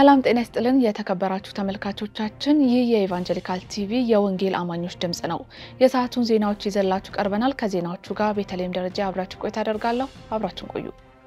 ሰላም ጤና ይስጥልን የተከበራችሁ ተመልካቾቻችን፣ ይህ የኢቫንጀሊካል ቲቪ የወንጌል አማኞች ድምጽ ነው። የሰዓቱን ዜናዎች ይዘላችሁ ቀርበናል። ከዜናዎቹ ጋር ቤተልሔም ደረጃ አብራችሁ ቆይታ አደርጋለሁ። አብራችሁን ቆዩ።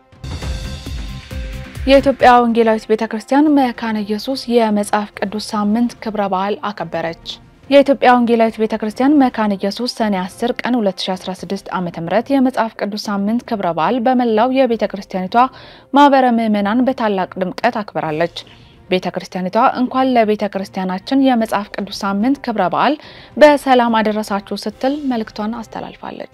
የኢትዮጵያ ወንጌላዊት ቤተ ክርስቲያን መካነ ኢየሱስ የመጽሐፍ ቅዱስ ሳምንት ክብረ በዓል አከበረች። የኢትዮጵያ ወንጌላዊት ቤተ ክርስቲያን መካነ ኢየሱስ ሰኔ 10 ቀን 2016 ዓ.ም የመጽሐፍ ቅዱስ ሳምንት ክብረ በዓል በመላው የቤተ ክርስቲያኒቷ ማህበረ ምዕመናን በታላቅ ድምቀት አክብራለች። ቤተ ክርስቲያኒቷ እንኳን ለቤተ ክርስቲያናችን የመጽሐፍ ቅዱስ ሳምንት ክብረ በዓል በሰላም አደረሳችሁ ስትል መልእክቷን አስተላልፋለች።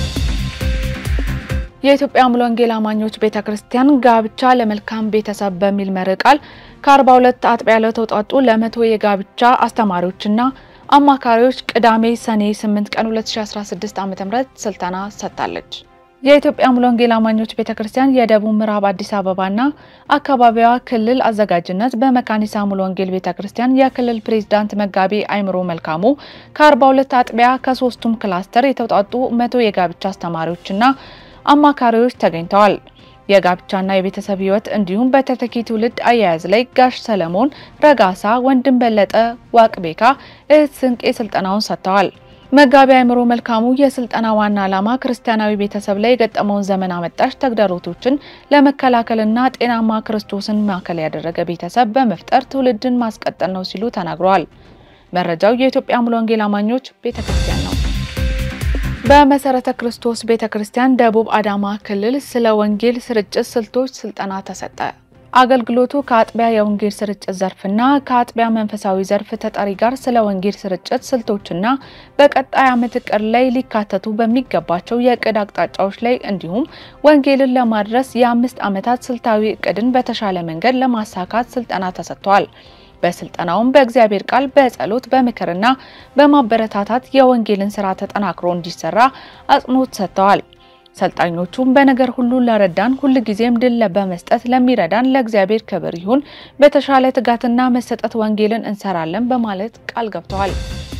የኢትዮጵያ ሙሉ ወንጌል አማኞች ቤተ ክርስቲያን ጋብቻ ለመልካም ቤተሰብ በሚል መርህ ቃል ከ42 አጥቢያ ለተውጣጡ ለመቶ የጋብቻ አስተማሪዎችና አማካሪዎች ቅዳሜ ሰኔ 8 ቀን 2016 ዓ.ም ስልጠና ሰጥታለች። የኢትዮጵያ ሙሉ ወንጌል አማኞች ቤተ ክርስቲያን የደቡብ ምዕራብ አዲስ አበባና አካባቢዋ ክልል አዘጋጅነት በመካኒሳ ሙሉ ወንጌል ቤተ ክርስቲያን የክልል ፕሬዝዳንት መጋቢ አይምሮ መልካሙ ከ42 አጥቢያ ከሶስቱም ክላስተር የተውጣጡ መቶ የጋብቻ አስተማሪዎችና አማካሪዎች ተገኝተዋል። የጋብቻና የቤተሰብ ሕይወት እንዲሁም በተተኪ ትውልድ አያያዝ ላይ ጋሽ ሰለሞን ረጋሳ፣ ወንድም በለጠ ዋቅቤካ፣ እህት ስንቄ ስልጠናውን ሰጥተዋል። መጋቢ አይምሮ መልካሙ የስልጠና ዋና ዓላማ ክርስቲያናዊ ቤተሰብ ላይ የገጠመውን ዘመን አመጣሽ ተግዳሮቶችን ለመከላከልና ጤናማ ክርስቶስን ማዕከል ያደረገ ቤተሰብ በመፍጠር ትውልድን ማስቀጠል ነው ሲሉ ተናግረዋል። መረጃው የኢትዮጵያ ሙሉ ወንጌል አማኞች ቤተ ክርስቲያን ነው። በመሰረተ ክርስቶስ ቤተ ክርስቲያን ደቡብ አዳማ ክልል ስለ ወንጌል ስርጭት ስልቶች ስልጠና ተሰጠ። አገልግሎቱ ከአጥቢያ የወንጌል ስርጭት ዘርፍና ከአጥቢያ መንፈሳዊ ዘርፍ ተጠሪ ጋር ስለ ወንጌል ስርጭት ስልቶችና በቀጣይ ዓመት እቅድ ላይ ሊካተቱ በሚገባቸው የእቅድ አቅጣጫዎች ላይ እንዲሁም ወንጌልን ለማድረስ የአምስት ዓመታት ስልታዊ እቅድን በተሻለ መንገድ ለማሳካት ስልጠና ተሰጥቷል። በስልጠናውም በእግዚአብሔር ቃል በጸሎት በምክርና በማበረታታት የወንጌልን ስራ ተጠናክሮ እንዲሰራ አጽንኦት ሰጥተዋል። ሰልጣኞቹም በነገር ሁሉ ለረዳን ሁልጊዜም ድል በመስጠት ለሚረዳን ለእግዚአብሔር ክብር ይሁን፣ በተሻለ ትጋትና መሰጠት ወንጌልን እንሰራለን በማለት ቃል ገብተዋል።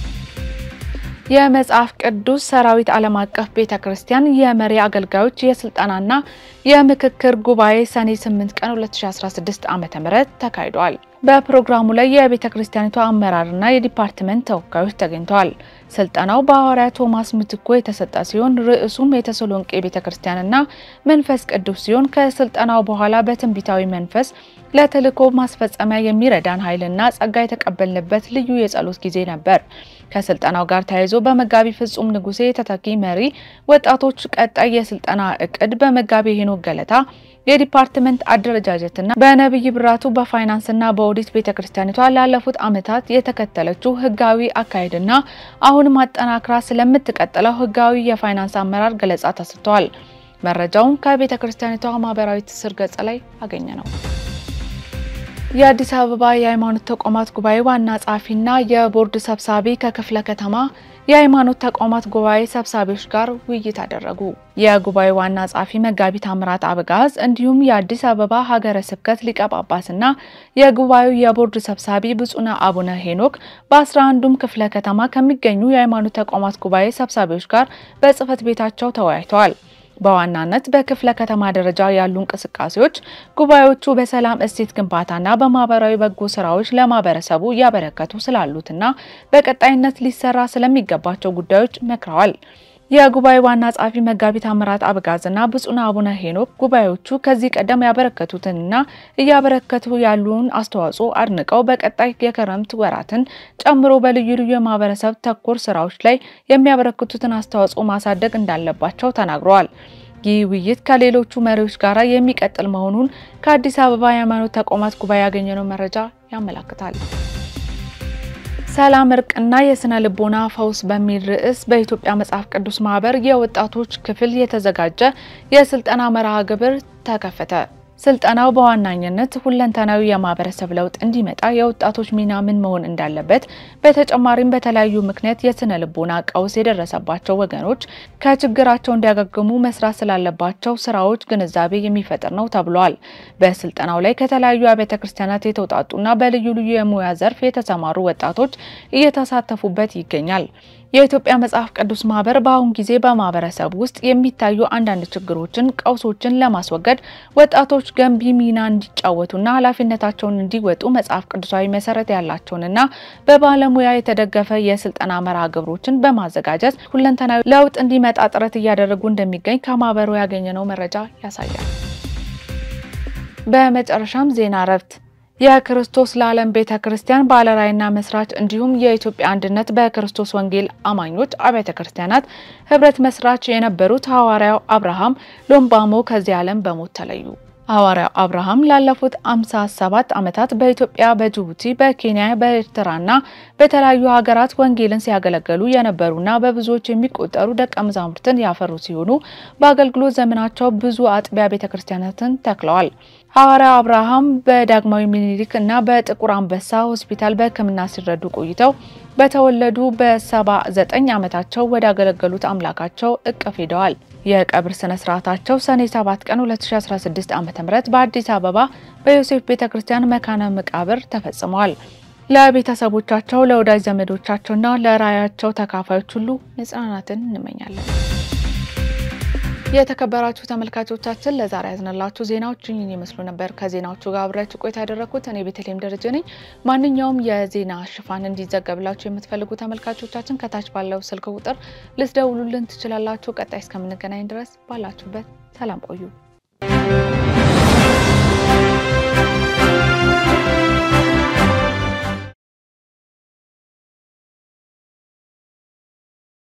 የመጽሐፍ ቅዱስ ሰራዊት ዓለም አቀፍ ቤተ ክርስቲያን የመሪ አገልጋዮች የስልጠናና የምክክር ጉባኤ ሰኔ 8 ቀን 2016 ዓ.ም ተካሂዷል። በፕሮግራሙ ላይ የቤተ ክርስቲያኒቷ አመራርና የዲፓርትመንት ተወካዮች ተገኝተዋል። ስልጠናው በሐዋርያ ቶማስ ምትኮ የተሰጠ ሲሆን ርዕሱም የተሰሎንቄ ቤተ ክርስቲያንና መንፈስ ቅዱስ ሲሆን ከስልጠናው በኋላ በትንቢታዊ መንፈስ ለተልእኮ ማስፈጸሚያ የሚረዳን ኃይልና ጸጋ የተቀበልንበት ልዩ የጸሎት ጊዜ ነበር። ከስልጠናው ጋር ተያይዞ በመጋቢ ፍጹም ንጉሴ ተተኪ መሪ ወጣቶች ቀጣይ የስልጠና እቅድ በመጋቢ ሄኖክ ገለታ የዲፓርትመንት አደረጃጀትና በነብይ ብራቱ በፋይናንስና በኦዲት ቤተክርስቲያኒቷ ላለፉት ዓመታት የተከተለችው ህጋዊ አካሄድና አሁን ማጠናክራ ስለምትቀጥለው ህጋዊ የፋይናንስ አመራር ገለጻ ተሰጥቷል። መረጃውን ከቤተክርስቲያኒቷ ማህበራዊ ትስስር ገጽ ላይ አገኘ ነው። የአዲስ አበባ የሃይማኖት ተቋማት ጉባኤ ዋና ጸሐፊና የቦርድ ሰብሳቢ ከክፍለ ከተማ የሃይማኖት ተቋማት ጉባኤ ሰብሳቢዎች ጋር ውይይት አደረጉ። የጉባኤ ዋና ጸሐፊ መጋቢ ታምራት አበጋዝ እንዲሁም የአዲስ አበባ ሀገረ ስብከት ሊቀ ጳጳስና የጉባኤው የቦርድ ሰብሳቢ ብፁዕ አቡነ ሄኖክ በአስራ አንዱም ክፍለ ከተማ ከሚገኙ የሃይማኖት ተቋማት ጉባኤ ሰብሳቢዎች ጋር በጽህፈት ቤታቸው ተወያይተዋል። በዋናነት በክፍለ ከተማ ደረጃ ያሉ እንቅስቃሴዎች ጉባኤዎቹ በሰላም እሴት ግንባታና በማህበራዊ በጎ ስራዎች ለማህበረሰቡ እያበረከቱ ስላሉትና በቀጣይነት ሊሰራ ስለሚገባቸው ጉዳዮች መክረዋል። የጉባኤ ዋና ጸሐፊ መጋቢ ታምራት አበጋዝና ብፁዕ አቡነ ሄኖክ ጉባኤዎቹ ከዚህ ቀደም ያበረከቱትንና እያበረከቱ ያሉን አስተዋጽኦ አድንቀው በቀጣይ የክረምት ወራትን ጨምሮ በልዩ ልዩ የማህበረሰብ ተኮር ስራዎች ላይ የሚያበረክቱትን አስተዋጽኦ ማሳደግ እንዳለባቸው ተናግረዋል። ይህ ውይይት ከሌሎቹ መሪዎች ጋር የሚቀጥል መሆኑን ከአዲስ አበባ የሃይማኖት ተቋማት ጉባኤ ያገኘነው መረጃ ያመላክታል። ሰላም እርቅና የስነ ልቦና ፈውስ በሚል ርዕስ በኢትዮጵያ መጽሐፍ ቅዱስ ማህበር የወጣቶች ክፍል የተዘጋጀ የስልጠና መርሃ ግብር ተከፈተ። ስልጠናው በዋናኝነት ሁለንተናዊ የማህበረሰብ ለውጥ እንዲመጣ የወጣቶች ሚና ምን መሆን እንዳለበት፣ በተጨማሪም በተለያዩ ምክንያት የስነ ልቦና ቀውስ የደረሰባቸው ወገኖች ከችግራቸው እንዲያገግሙ መስራት ስላለባቸው ስራዎች ግንዛቤ የሚፈጥር ነው ተብሏል። በስልጠናው ላይ ከተለያዩ አብያተ ክርስቲያናት የተውጣጡና በልዩ ልዩ የሙያ ዘርፍ የተሰማሩ ወጣቶች እየተሳተፉበት ይገኛል። የኢትዮጵያ መጽሐፍ ቅዱስ ማህበር በአሁን ጊዜ በማህበረሰብ ውስጥ የሚታዩ አንዳንድ ችግሮችን፣ ቀውሶችን ለማስወገድ ወጣቶች ገንቢ ሚና እንዲጫወቱና ኃላፊነታቸውን እንዲወጡ መጽሐፍ ቅዱሳዊ መሰረት ያላቸውንና በባለሙያ የተደገፈ የስልጠና መርሃ ግብሮችን በማዘጋጀት ሁለንተናዊ ለውጥ እንዲመጣ ጥረት እያደረጉ እንደሚገኝ ከማህበሩ ያገኘነው መረጃ ያሳያል። በመጨረሻም ዜና እረፍት የክርስቶስ ለዓለም ቤተ ክርስቲያን ባለራዕይና መስራች እንዲሁም የኢትዮጵያ አንድነት በክርስቶስ ወንጌል አማኞች አብያተ ክርስቲያናት ህብረት መስራች የነበሩት ሐዋርያው አብርሃም ሎምባሞ ከዚህ ዓለም በሞት ተለዩ። ሐዋርያው አብርሃም ላለፉት 57 ዓመታት በኢትዮጵያ፣ በጅቡቲ፣ በኬንያ፣ በኤርትራና በተለያዩ ሀገራት ወንጌልን ሲያገለግሉ የነበሩና በብዙዎች የሚቆጠሩ ደቀ መዛሙርትን ያፈሩ ሲሆኑ በአገልግሎት ዘመናቸው ብዙ አጥቢያ ቤተ ክርስቲያናትን ተክለዋል። ሐዋርያው አብርሃም በዳግማዊ ምኒልክ እና በጥቁር አንበሳ ሆስፒታል በሕክምና ሲረዱ ቆይተው በተወለዱ በ79 ዓመታቸው ወደ አገለገሉት አምላካቸው እቅፍ ሄደዋል። የቀብር ስነ ስርዓታቸው ሰኔ 7 ቀን 2016 ዓ.ም በአዲስ አበባ በዮሴፍ ቤተ ክርስቲያን መካነ መቃብር ተፈጽመዋል። ለቤተሰቦቻቸው፣ ለወዳጅ ዘመዶቻቸውና ለራያቸው ተካፋዮች ሁሉ መጽናናትን እንመኛለን። የተከበራችሁ ተመልካቾቻችን ለዛሬ ያዝነላችሁ ዜናዎች ይህን ይመስሉ ነበር። ከዜናዎቹ ጋር አብሬያችሁ ቆይታ ያደረኩት እኔ ቤተልሔም ደረጀ ነኝ። ማንኛውም የዜና ሽፋን እንዲዘገብላችሁ የምትፈልጉ ተመልካቾቻችን ከታች ባለው ስልክ ቁጥር ልትደውሉልን ትችላላችሁ። ቀጣይ እስከምንገናኝ ድረስ ባላችሁበት ሰላም ቆዩ።